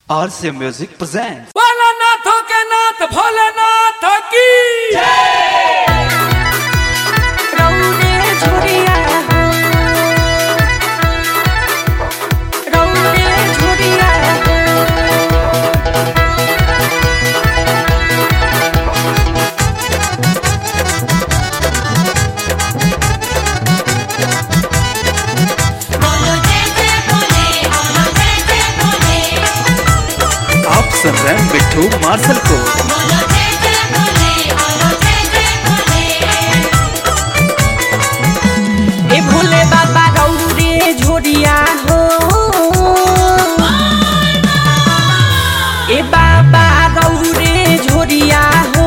RC Music presents. भोलानाथों के नाथ भोलेनाथ की रौरे झुरिया रौरे झुरिया बोलो जय जय भोले बोलो जय जय भोले आप सुन रहे हैं बिट्टू मार्शल को बोलो जय जय भोले बोलो जय जय भोले ए भोले बाबा रौरे झुरिया हो ए बाबा रौरे झुरिया हो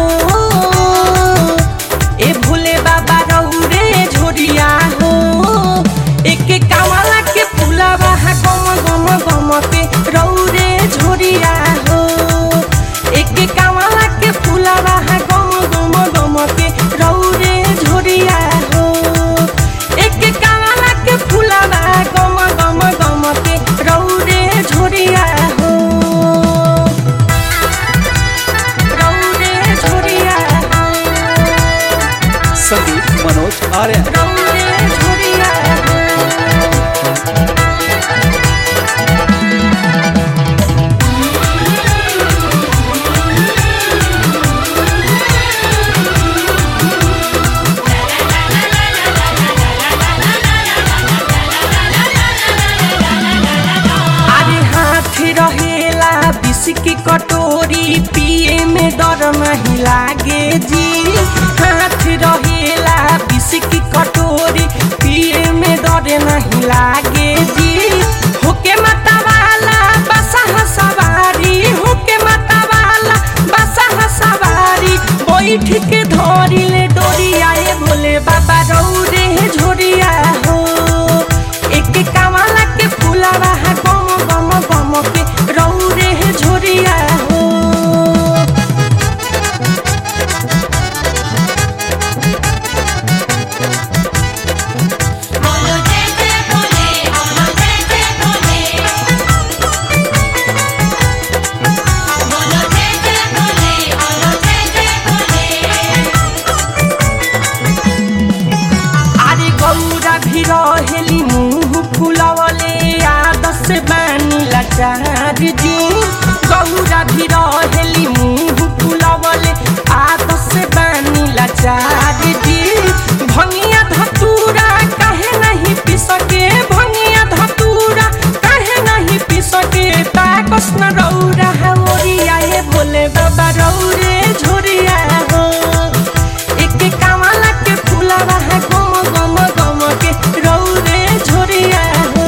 ए भोले बाबा रौरे झुरिया हो एक कावला के फुलावा हा गम गम गम के रौरे झुरिया हो एक कावला के फुलावा हा गम गम गम के रौरे झुरिया हो एक कावला के फुलावा गम गम गम के रौरे झुरिया हो रौरे झुरिया हो संदीप मनोज आर्य रौरे झुरिया हो अरे हाथ रहेला विष की कटोरी पिए में डर नहीं लागे जी हाथ रहेला विष की कटोरी पिए में डर नहीं लागे जी होके माता वाला बसा सवारी होके माता वाला बसा सवारी बैठ के धरी ले डोरी आए भोले बाबा रौरे झोरिया हो एक कावला के फुलावा हा गम गम गम के रौरे झोरिया हो बोलो जय जय भोले बोलो जय जय भोले बोलो जय जय भोले बोलो जय जय भोले अरे गौरा भी रहेली मुंह फुलवले आदस बानी लाचार जी गौरा भी रहेली मुंह फुलवले आदस बानी लाचार जी भंगिया धतूरा काहे नहीं पी सके भंगिया धतूरा काहे नहीं पी सके ताकस न रौरा हवरिया ये भोले बाबा रौरे झोरिया हो एक कावला के फुलावा है गम गम गम के रौरे झोरिया हो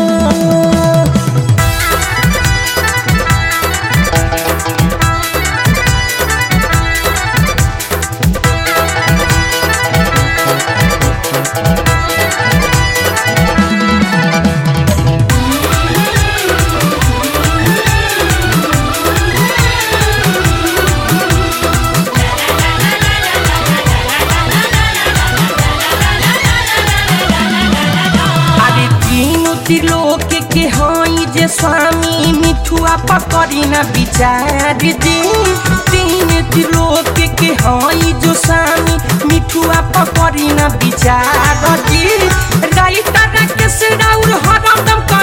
अरे तीनू त्रिलोक के हई जे स्वामी मिठुआ पकड़ी न विचार जी तीन त्रिलोक के हई जो स्वामी मिठुआ पकड़ी न विचार जी राइता के से राउर हरदम